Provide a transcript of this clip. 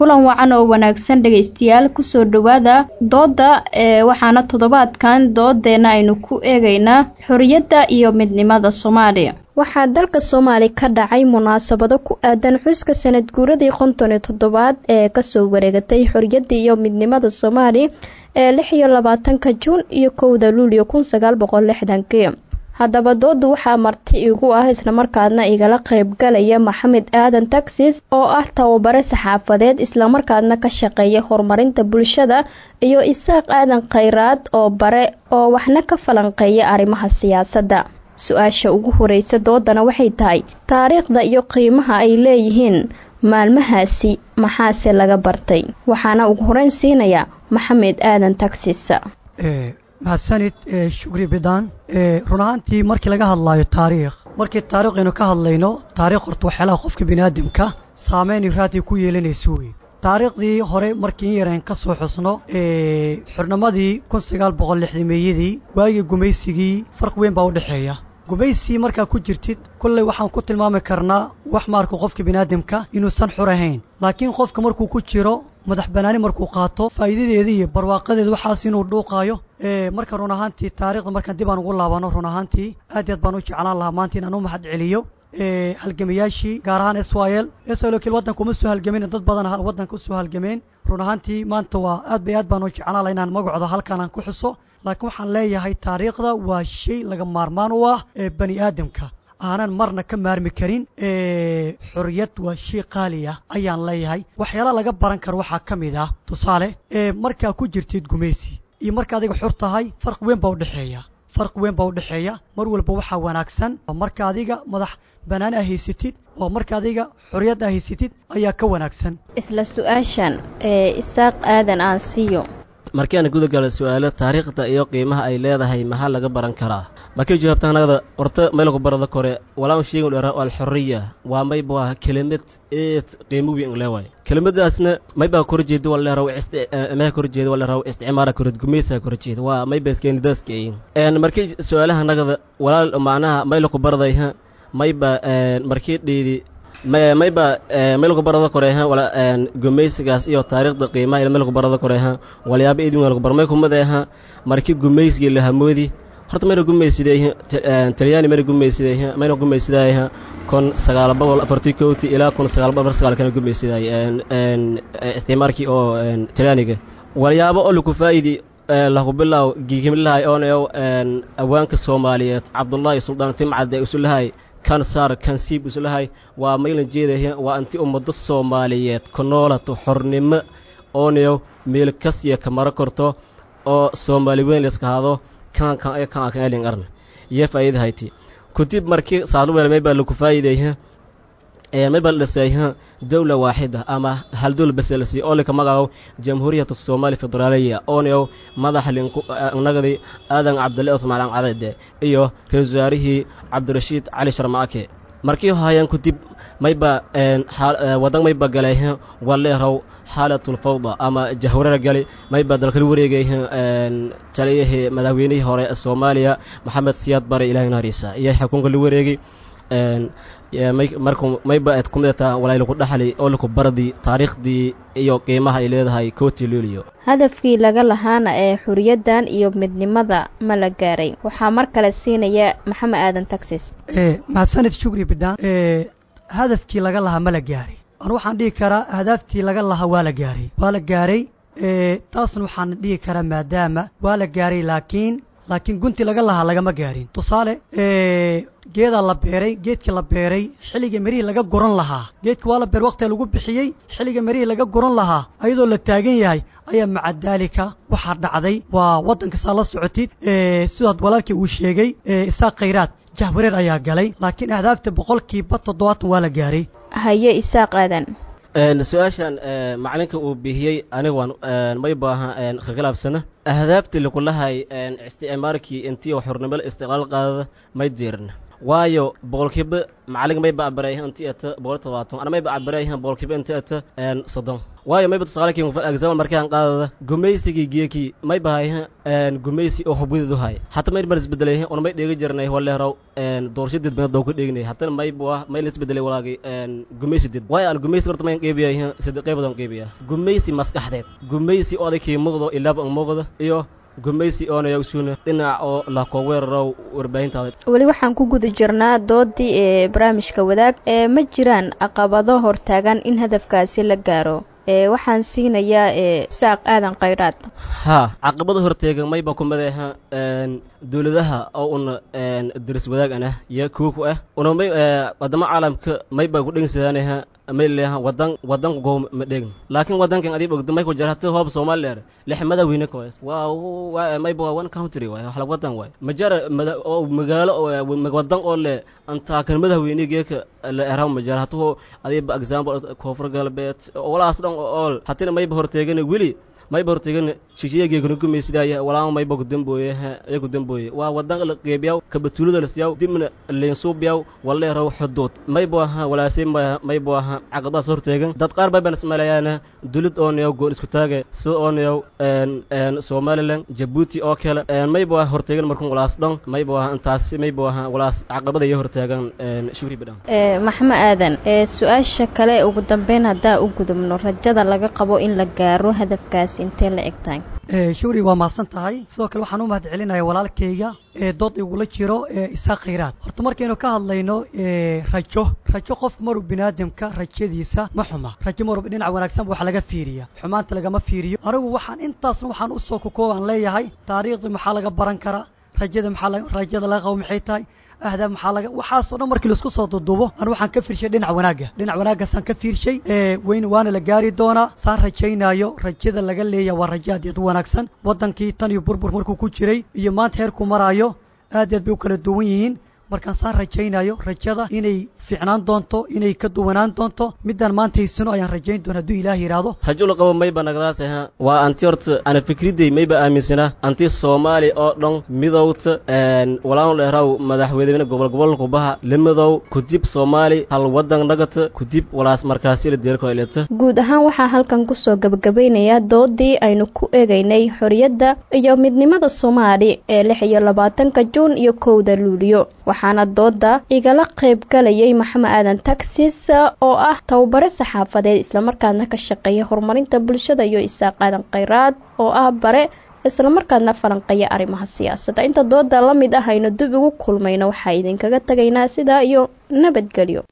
kulan wacan oo wanaagsan dhegaystayaal kusoo dhowaada doodda ee waxaana toddobaadkan doodeenna aynu ku eegaynaa xorriyadda iyo midnimada soomaaliya waxaa dalka soomaali ka dhacay munaasabado ku aadan xuska sanad guuradii konton iyo toddobaad ee kasoo wareegatay xorriyadda iyo midnimada soomaaliya ee lix iyo labaatanka juun iyo kowda luulyo kun sagaal boqol lixdankii haddaba doodu waxaa marti igu ah islamarkaadna igala qaybgalaya maxamed aadan taxis oo ah tababare saxaafadeed islamarkaadna ka shaqeeya horumarinta bulshada iyo isaaq aadan khayraad oo bare oo waxna ka falanqeeya arrimaha siyaasadda su-aasha ugu horeysa doodana waxay tahay taariikhda iyo qiimaha ay leeyihiin maalmahaasi maxaase laga bartay waxaana ugu horeyn siinaya maxamed aadan taxis mahadsanid shukri bidaan run ahaantii markii laga hadlaayo taariikh markii taarikh aynu ka hadlayno taarikh horta waxyaalaha qofka biniaadamka saameyn iraadii ku yeelanayso wey taariikhdii hore markii in yareen ka soo xusno xurnimadii kun sagaal boqol lixdameeyadii waagii gumaysigii farq weyn baa u dhexeeya gumaysii markaa ku jirtid kolley waxaan ku tilmaami karnaa wax maarka qofka biniaadamka inuusan xur ahayn laakiin qofka markuu ku jiro madax banaani markuu qaato faa'iidadeeda iyo barwaaqadeeda waxaas inuu dhuuqaayo marka run ahaantii taarikhda markaan dib aan ugu laabano run ahaantii aad iyo aad baan u jeclaan lahaa maanta inaan u mahad celiyo halgamayaashii gaar ahaan israel israel waddanka uma soo halgamin dad badan waddanka usoo halgameen run ahaantii maanta waa aad bay aad baan u jeclaan lahaa inaan magacooda halkaan aan ku xuso laakiin waxaan leeyahay taariikhda waa shay laga maarmaan u ah ee bani aadamka aanan marna ka maarmi karin xorriyad waa shay qaali ah ayaan leeyahay waxyaala laga baran karo waxaa ka mid ah tusaale markaa ku jirtid gumaysi iyo marka adiga xor tahay farq weyn baa udhexeeya farq weyn baa udhexeeya mar walba waxaa wanaagsan marka adiga madax bannaan aa haysatid waa marka adiga xorriyad aa haysatid ayaa ka wanaagsan isla su-aashan ee isaaq aadan aan siiyo markii aan guda gala su-aalo taariikhda iyo qiimaha ay leedahay maxaa laga baran karaa markii jawaabtaanagada horta meelku barada kore walaan sheegi dhera alxorriya waa mayba waa kelimad eed qiimo weyn leewaay kelimadaasna maybaa kor jeeda waa leeraw meha kor jeeda waa leeraw isticmaara kor gumaysa kor jeeda waa mayba iskeenidaaska een markii su-aalaha nagada walaal macnaha maylaku baraday mayba markii dheedi mayba meelku barada koreha wala gumaysigaas iyo taariikhda qiimaha meelku barada koreha walyaaba idin meelku bar may kumadeha markii gumaysigii la hamoodi horta mayna gumaysideeha talyaani mayna gumaysideeha mayna gumaysidaayha kun sagaal boqol afartii kowti ilaa kun sagaal boqol afar sagaal kana gumaysidaay isticmaalkii oo talyaaniga walyaabo oo laku faa'idi lagu bilaaw gigimlahay oonayo awaanka soomaaliyeed cabdullaahi suldaan timcadde isulahay kan saar kan siib islahay waa maylan jeedaya waa anti ummadda soomaaliyeed ku noolato xornimo oonayo meel kasiya ka maro korto oo soomaali weyn layska hado kan kan ay kan kan elin arn iyo faa'iida hayti kutib markii saadu weel mayba lagu faa'iidayha ee mayba dhisayha dawla waaxida ama hal dawla bas la siiyo oo laka magaco jamhuuriyadda soomaaliya federaaliya oonayo madax linku nagadi aadan cabdulle usmaan cadade iyo ra-iisul wasaarihii cabdirashiid cali sharmaake markii haayaan kutib mayba wadan mayba galayha waleeraw xaalatul fawda ama jahwareer gali mayba dalkala wareegay taliyahii madaxweynihii hore ee soomaaliya maxamed siyaad bare ilahay naariisa iyo xukunka la wareegay marku mayba eed kumidata walay laku dhaxli oo laku bardi taariikhdii iyo qiimaha ay leedahay kooti luuliyo hadafkii laga lahaana ee xuriyaddan iyo midnimada ma la gaaray waxaa mar kale siinaya maxamed aadan taxis mahadsanid shukri bidhaan hadafkii laga lahaa ma la gaaray anu waxaan dhihi karaa hadaaftii laga lahaa waa la gaaray waa la gaaray taasna waxaan dhihi karaa maadaama waa la gaaray laakiin laakiin gunti laga lahaa lagama gaarin tusaale geedaa la beeray geedkii la beeray xilliga merihii laga guran lahaa geedka waa la beer waqtiga lagu bixiyey xilliga merihii laga guran lahaa ayadoo la taagan yahay ayaa maca daalika waxaa dhacday waa waddanka saa la socotid sidaad walaalkii uu sheegay isaaq khayraad jahwareer ayaa galay laakiin ahdaafta boqolkiiba toddobaatan waa la gaaray haye isaaq aadan su-aashan macalinka uu bixiyey aniga waan may baaha khilaafsana ahdaabtii lakulahay isticmaalkii intii xornimada istiqlaal qaadada may jirin waayo boqolkiiba macalinka may bacbaray intii ata boqol todobaatan ana may bacbaray boqolkiiba intii ata soddon waayo mayba tusaale kii example markaan qaadada gumaysigii geekii may bahay gumaysi oo hubwideedu hay hata may mar isbedelay on may dheegi jirnay waleerow doorasho dadbana doo ka dheegnay hatana may bua may la isbedelay walaagay gumaysi dad waayo aan gumaysi horta mayn qeybiya saddex qeybadan qeybiya gumaysi maskaxdeed gumaysi odaykii muuqdo ilaaba muuqdo iyo gumaysi oonayagsuuna dhinac oo lakoo weerarow warbaahintaada weli waxaan ku guda jirnaa doodii ee barnaamijka wadaag ee ma jiraan caqabado hortaagan in hadafkaasi la gaaro ee waxaan siinayaa ee saaq aadan khayraad haa caqabada horteegan mayba ku madeeha dowladaha oo una daris wadaag anah iyo kuuku ah una may wadamo caalamka mayba ku dhegnsadaanaha may leeha wadan wadan goo ma dhegn laakiin wadankan adiib ogdo may ku jira hati hoob soomaaliya lix madaxweyne ka ways waa mayba waa one country waay wax wadan waay ma jara oo magaalo wadan oo le antaakan madaxweynegeeka la eraw ma jara hatuho adiiba example koonfur galbeed walaas dhan ool hatina mayba horteegana weli mayba horteegana shishiyageekana gumaysidaaya walaama mayba kudambooye ya kudambooye waa wadan la qeybiyaw kabatuulada lasiyaw dibna leensuubiyaw waleeraw xuduud maybu aha walaasay maybu aha caqabadaas horteegan dad qaar bayban ismaleeyaana dulid oonayaw goon isku taage sida oonayaw somalilan jabuuti oo kale maybu aha horteegan markun walaas dhan maybu aha intaasi maybu aha walaas caqabada iyo horteegan shukri badhan maxma aadan su-aasha kale ugu dambeyn haddaa u gudubno rajada laga qabo in la gaaro hadafkaasi intee la eg tahay shukri waa mahadsan tahay sidoo kale waxaan u mahad celinaya walaalkayga ee dood igula jiro ee isaaq khayraad horta markaynu ka hadlayno rajo rajo qof maruu biniaadamka rajadiisa ma xuma rajo maruu dhinac wanaagsan waxa laga fiiriya xumaanta lagama fiiriyo anigu waxaan intaasna waxaan usoo kokooban leeyahay taariikhda maxaa laga baran karaa rajada maxaa rajada laga qabo maxay tahay ahdaa maxaa laga waxaasoo dhan markii laisku soo duduubo an waxaan ka fiirshay dhinac wanaagga dhinac wanaaggaasaan ka fiirshay weyn waana la gaari doonaa saan rajaynaayo rajada laga leeyaha waa rajo aad aad u wanaagsan waddankii tan iyo burbur markuu ku jiray iyo maanta heerkuu maraayo aad aad bay u kala duwan yihiin markaan saan rajaynayo rajada inay fiicnaan doonto inay ka duwanaan doonto midaan maanta haysano ayaan rajayn doona hadduu ilaah yidhaahdo rajo la qabo mayba nagadaas aha waa anti horta ana fikriday mayba aaminsanaa anti soomaali oo dhan midowta walaan dheeraw madaxweyne gobol gobolka baha lamidow kudib soomaali hal wadan nagata kudib walaas markaasi la deerko ilata guud ahaan waxaa halkan kusoo gabagabeynayaa doodii aynu ku eegaynay xoriyadda iyo midnimada soomaali ee lix iyo labaatanka juun iyo kowda luuliyo waxaana dooda igala qayb galayay maxamed aadan taxis oo ah tababare saxaafadeed islamarkaadna ka shaqeeya horumarinta bulshada iyo isaaq aadan khayraad oo ah bare islamarkaadna falanqeeya arrimaha siyaasadda inta dooda la mid ah aynu dib ugu kulmayno waxaa idinkaga tagaynaa sidaa iyo nabadgelyo